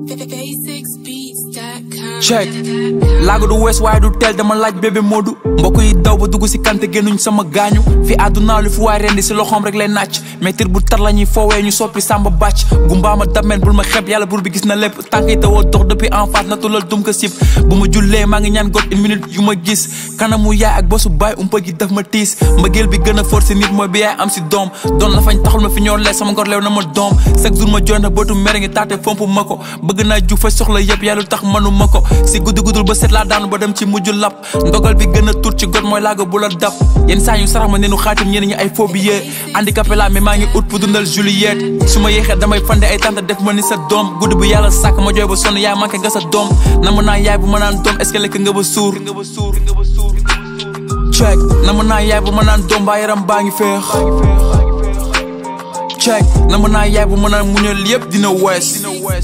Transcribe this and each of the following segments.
basicsbeats.com. check laago du wees waaye du teel dama laaj bébé Modou mbokk yi daw ba dugg si kante génnuñ sama gaañu fi àdduna lu fi waay rendi si loxoom rek lay nàcc mais tir bu tar la ñuy foowee ñu soppi sàmba bàcc gumbaama dameen bul ma xeb yàlla buur bi gis na lépp tànk yi tawoo dox depuis en face natu lal dum ko sib bu ma jullee maa ngi ñaan got une minute yu ma gis kanamu yaay ak bosu baay umpa gi daf ma tiis mbëggeel bi gën a forcé nit mooy bi yaay am si doom doon la fañ taxul ma fi ñor lee sama ngor leew na ma doom chaque jour ma joon na bootu mere ngi taate fomp ma ko bëgg naa ju fa soxla yëpp yàlla tax manu ma ko si guddi guddul ba set laa daanu ba dem ci mujj lap ndogal bi gën a tur ci got mooy laaga bu la dab yenn saa yu sarax ma neenu xaatim ñeneen ñi ay phobie handicapé laa mais maa ngi ut pour dundal Juliette su ma yéexee damay fande ay tante def ma ni sa doom guddi bu yàlla sàkk ma jooy ba sonn yaay manqué nga sa doom na ma naa yaay bu ma naan doom est-ce que lekk nga ba suur check na ma naa yaay bu ma naan doom baa yaram baa ngi feex check na ma naa yaay bu ma naan muñal yëpp dina wees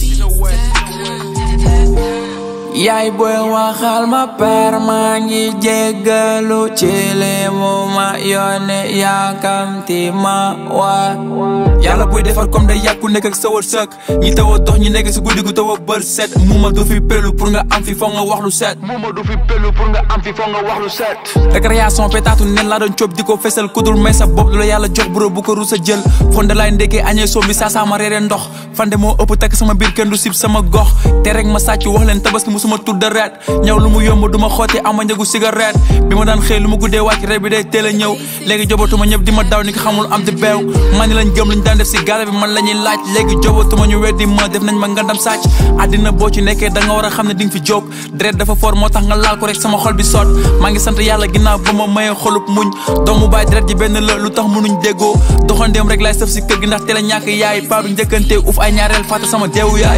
yaay booy waxal ma père maa ngi jéggalu ci li mu ma yónne yaakamti ma waa yàlla buy defar comme day yàkku nekk ak sawar sëkk ñi taw a dox ñi nekk si guddi gu taw a bër set muuma du fi pelu pour nga am fi foog nga wax lu set Mouma du fi pelu pour nga am fi foog nga wax lu set récréation pétaatu nen laa doon coob di ko fesal kudul may sa bopp lu la yàlla jox bro bu ko rusa jël fonde laay ndekkee añee soom bi saa saa ma reeree ndox fande moo ëpp takk sama biir kenn du sib sama gox te rek ma sàcc wax leen tabaski musuma tudd reet ñaw lu mu yomb du ma xooti ama njëgu cigarette bi ma daan xëy lu ma guddee wàcc reer bi day teel a ñëw léegi jobatuma ñëpp di ma daw ni ko xamul am di beew man ni lañ gëm luñ daan def si gaale bi man la ñuy laaj léegi jobatuma ñu weddi ma def nañ ma ngandam sàcc àddina boo ci nekkee da nga war a xam ne di nga fi jóg deret dafa fort moo tax nga laal ko rek sama xol bi sot maa ngi sant yàlla ginnaaw ba ma mayee xolub muñ doomu baay deret ji benn la lu tax mënuñ déggoo doxandeem rek laay sëf si kër gi ndax teel a ñàkk yaay paa bi njëkkante uf ay ñaareel fàtte sama deewu yaay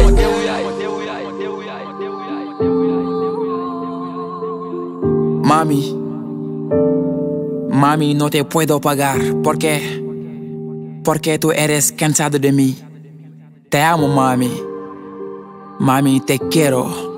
Mami, mami, no te puedo pagar. ¿Por qué? Porque tú eres cansado de mí. Te amo, mami. Mami, te quiero.